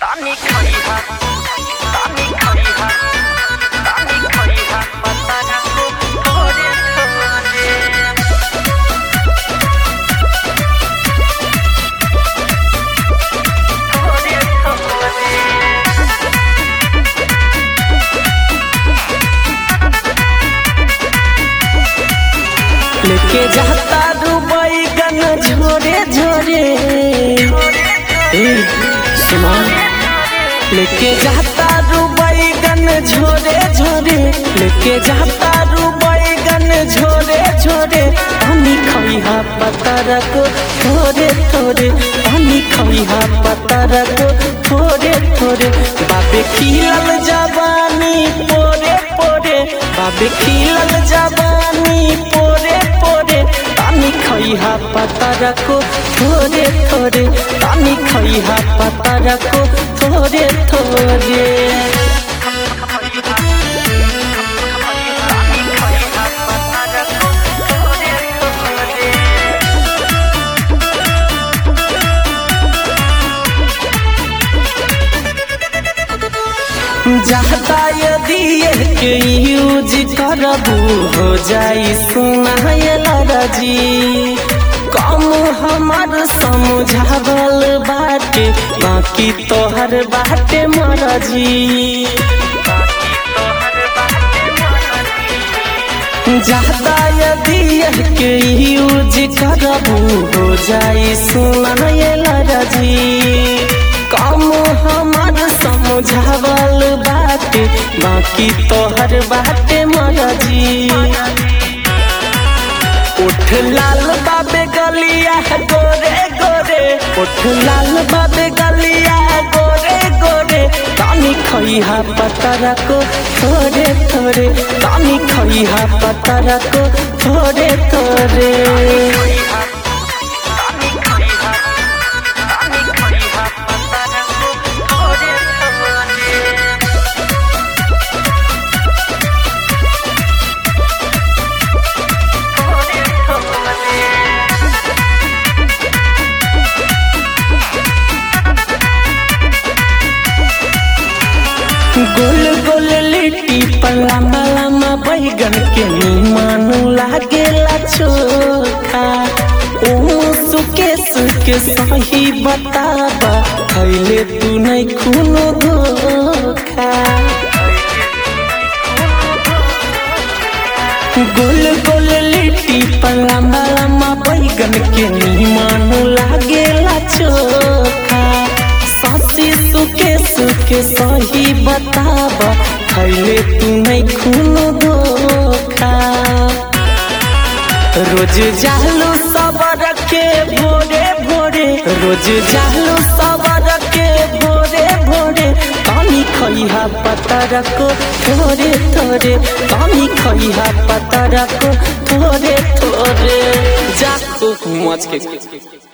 Tani kaiha, tani kaiha, tani kaiha, matana ko thode thode. Thode thode. लेके जाता Dubai गन झोरे झोरे ए सुना लेके जाता दुबई गन झोरे झोरे लेके जाता दुबई गन झोरे झोरे हमी खइहा पतर को थोरे थोरे हमी खइहा पतर को थोरे थोरे बाबे खिलल जवानी पोरे पोरे बाबे खिलल जवानी पोरे पोरे तानी खइहा पतर को थोरे थोरे तानी खइहा पतर को थोरे थोरे जाता यदि के यूज करबू हो जाई सुनायल रजी कम हमार समझावल बाटे बाकी तोहर बाटे मरजी जाता यदि के यूज करबू हो जाई सुनायल रजी कम हमार समझावल बाटे बाकी तोहर बाटे मरजी उठ लाल बाबे गलिया गोरे गोरे उठ लाल बाबे गलिया गोरे गोरे तानी खइहा पतर को थोड़े थोड़े तानी खइहा पतर को थोड़े थोड़े गोल गोल लिट्टी पर लम्बा लम्बा बैगन के निमन लागेला चोखा ओ सुके सुके सही बताबा खैले तू नहीं खूनो धोखा गोल गोल लिट्टी पर लम्बा लम्बा बैगन के निमन लागेला चोखा ससी सुके सुके सही बताबा खैले तू नहीं खूनो धोखा रोज जालू सबर के भोरे भोरे रोज जालू सबर के भोरे भोरे पानी खइहा पतर को थोरे थोरे पानी खइहा पतर को थोरे थोरे जा तू मच के